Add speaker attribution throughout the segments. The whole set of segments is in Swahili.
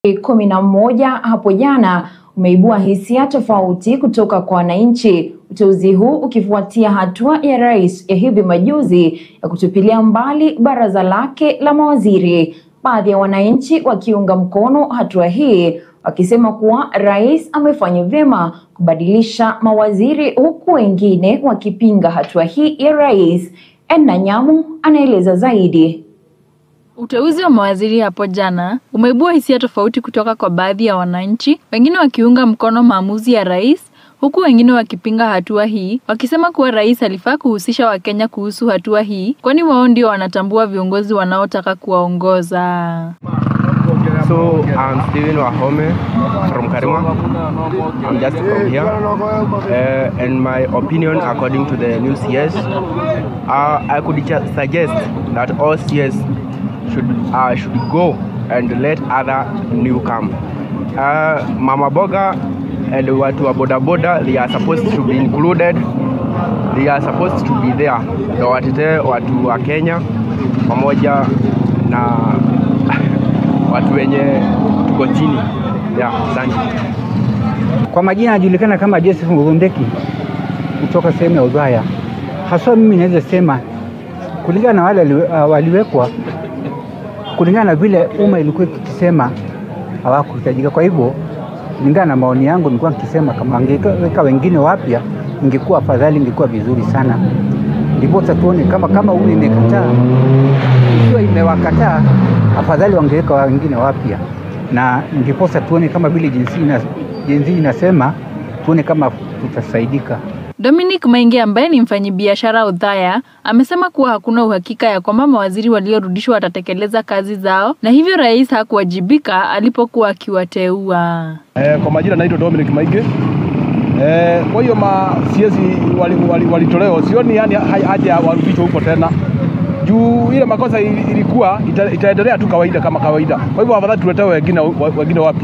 Speaker 1: kumi na moja hapo jana umeibua hisia tofauti kutoka kwa wananchi, uteuzi huu ukifuatia hatua ya rais ya hivi majuzi ya kutupilia mbali baraza lake la mawaziri. Baadhi ya wananchi wakiunga mkono hatua hii wakisema kuwa rais amefanya vyema kubadilisha mawaziri, huku wengine wakipinga hatua hii ya rais. Enna Nyamu anaeleza zaidi.
Speaker 2: Uteuzi wa mawaziri hapo jana umeibua hisia tofauti kutoka kwa baadhi ya wananchi, wengine wakiunga mkono maamuzi ya rais, huku wengine wakipinga hatua hii, wakisema kuwa rais alifaa kuhusisha Wakenya kuhusu hatua hii, kwani wao ndio wanatambua viongozi wanaotaka kuwaongoza.
Speaker 3: So I'm Steven Wahome from Karima. I'm just from here. Uh, and my opinion, according to the new CS, uh, I could just suggest that all CS should uh, should go and let other new come. Uh, Mama Boga and watu wa boda boda, they are supposed to be included. They are supposed to be there. Ndio watetee watu wa Kenya pamoja na watu wenye tuko chini ya asante.
Speaker 4: Kwa majina anajulikana kama Joseph Ngondeki kutoka sehemu ya Udhaya. Haswa mimi naweza sema kulingana na wale uh, waliwekwa, kulingana na vile umma ilikuwa ikisema hawakuhitajika. Kwa hivyo, kulingana na maoni yangu, nilikuwa nikisema kama angeweka wengine wapya, ingekuwa afadhali, ingekuwa vizuri sana. Ndipo tuone kama kama huyu imekataa, ikiwa imewakataa, afadhali wangeweka wengine wapya, na ndiposa tuone kama vile jinsi ina, jinsi inasema, tuone kama tutasaidika.
Speaker 2: Dominic Mainge ambaye ni mfanyabiashara Udhaya amesema kuwa hakuna uhakika ya kwamba mawaziri waliorudishwa watatekeleza kazi zao na hivyo rais hakuwajibika alipokuwa akiwateua.
Speaker 5: Eh, kwa majina naitwa Dominic Mainge. Eh, kwa hiyo ma CS walitolewa wali, wali sioni yani haja warudishwe huko tena juu ile makosa ilikuwa ita, itaendelea tu kawaida kama kawaida. Kwa hivyo afadhali tuletewe wengine wengine wapya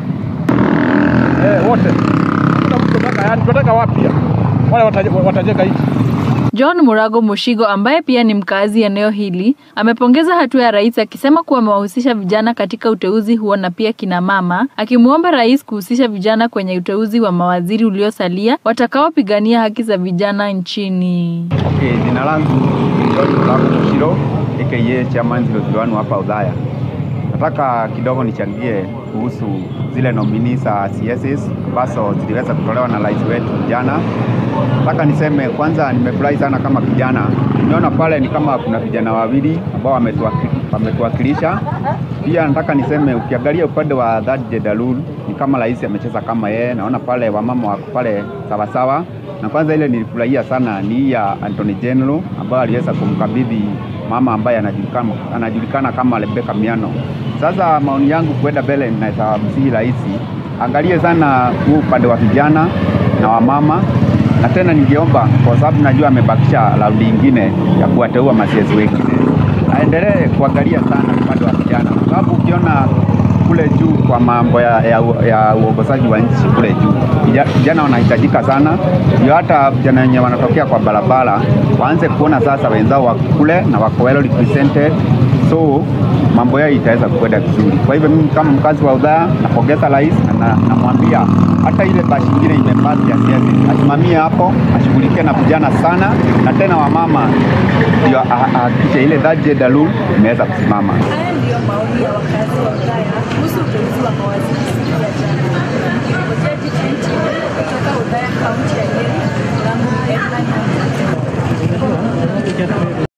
Speaker 5: eh, wote tunataka yani, tunataka wapya wale watajenga nchi.
Speaker 2: John Murago Mushigo ambaye pia ni mkazi eneo hili amepongeza hatua ya rais akisema kuwa amewahusisha vijana katika uteuzi huo na pia kina mama, akimwomba rais kuhusisha vijana kwenye uteuzi wa mawaziri uliosalia watakaopigania haki za vijana nchini.
Speaker 6: Okay, jina langu ni John Murago Mushiro aka Chairman 001 hapa Udhaya. Nataka kidogo nichangie kuhusu zile nomini za CSs ambazo ziliweza kutolewa na rais wetu jana. Nataka niseme kwanza, nimefurahi sana kama kijana. Nimeona pale ni kama kuna vijana wawili ambao wametuwakilisha. Pia nataka niseme, ukiangalia upande wa third gender rule ni kama rais amecheza kama yeye. Naona pale wamama wako pale sawasawa, na kwanza ile nilifurahia sana ni hii ya Anthony General ambayo aliweza kumkabidhi mama ambaye anajulikana, anajulikana kama Rebecca Miano. Sasa maoni yangu kwenda mbele, ninamsihi rais angalie sana huu upande wa vijana na wamama, na tena ningeomba kwa sababu najua amebakisha raundi ingine ya kuwateua masiasi wengine, aendelee kuangalia sana upande wa vijana, kwa sababu ukiona kule juu kwa mambo ya, ya, ya uongozaji wa nchi kule juu, vijana wanahitajika sana, ndio hata vijana wenye wanatokea kwa barabara waanze kuona sasa wenzao wako kule na wako well represented, so mambo yao itaweza kwenda vizuri. Kwa hivyo mimi kama mkazi wa Udhaya napongeza rais na namwambia hata ile bashi ingine imepasi ya siasa asimamie hapo, ashughulikie na vijana sana, na tena wamama ndio ahakikishe ile third gender rule imeweza kusimama.
Speaker 7: Haya ndiyo maoni ya wakazi wa Udhaya kuhusu uteuzi wa mawaziri siku ya jana. Nikiripotia NTV kutoka Udhaya, kaunti ya Nyeri, langu Edna Nyambu.